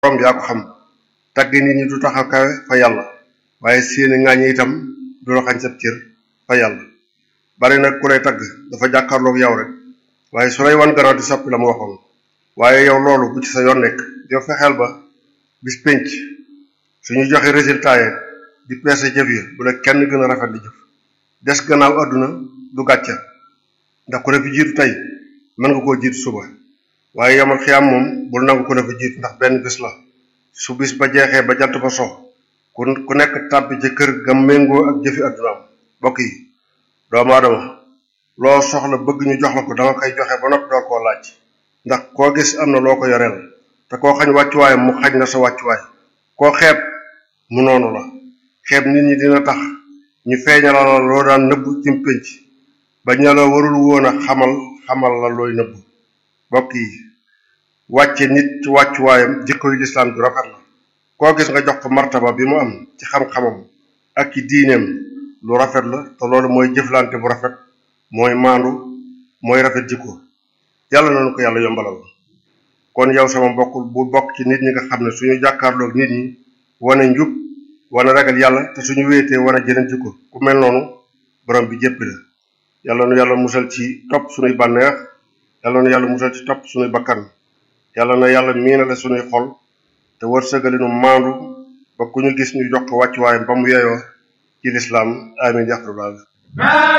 borom yaa ko xam tagg nit ñi du tax a kawe fa yàlla waaye seeni ŋaañi itam du la xañ sab cër fa yàlla bari nag ku lay tagg dafa jàkkaarloog yow rek waaye su lay wan gannaaw di soppi la mu waxoon waaye yow loolu bu ci sa yoon nekk yow fexeel ba bis pénc suñu joxe résultat yi di peese jëf yi bu la kenn gën a rafet di jëf des gannaaw àdduna du gàcca ndax ku la fi jiitu tey mën nga koo jiitu suba waaye yamal xiyaam moom bul nangu ku la fi jiitu ndax benn bis la su bis ba jeexee ba jant ba so ku ku nekk tàbbi ci kër ga méngoo ak jëfi àddunaam mbokk yi doomu aadama loo soxla bëgg ñu jox la ko danga koy joxe ba noppi doo koo laaj ndax koo gis am na loo ko yoreel te koo xañ wàccuwaayam mu xañ la sa wàccuwaay koo xeeb mu noonu la xeeb nit ñi dina tax ñu feeñalal la loo daan nëbb ci pénc ba ña la warul woon a xamal xamal la looy nëbb mbokk yi wàcce nit ci wàccuwaayam jikkoy lislaam ju rafet la koo gis nga jox ko martaba bi mu am ci xam-xamam ak ci diineem lu rafet la te loolu mooy jëflante bu rafet mooy maandu mooy rafet jikko yàlla nañu ko yàlla yombalal kon yow sama mbokk bu bokk ci nit ñi nga xam ne suñu jàkkaarloog nit ñi wane njub wane ragal yàlla te suñu wéetee wane jëneen jikko ku mel noonu borom bi jéppi la yàlla nu yàlla musal ci topp suñuy bànneex yàlla nu yàlla musal ci topp suñuy bakkan yàlla na yàlla miinale suñuy xol te wërsëgali nu maandu ba ku ñu gis ñu jox ko wàccuwaayam ba mu yeyoo ci lislaam amin ya rabbal